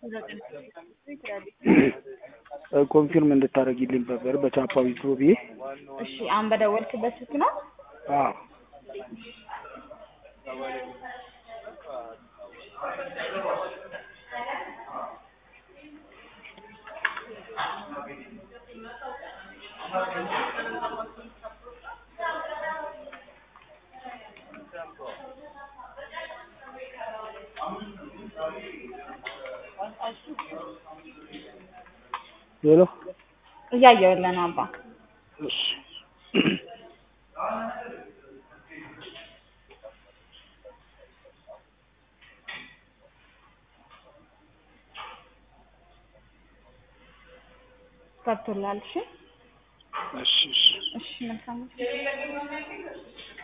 ኮንፊርም እንድታደርጊልኝ ነበር በቻፓዊ ፕሮ ብዬ። እሺ አሁን በደወልክበት ስልክ ነው? አዎ ሄሎ እያየሁልህ ነው አባ። እሺ ገብቶልሃል? እሺ እሺ እሺ እሺ መልካም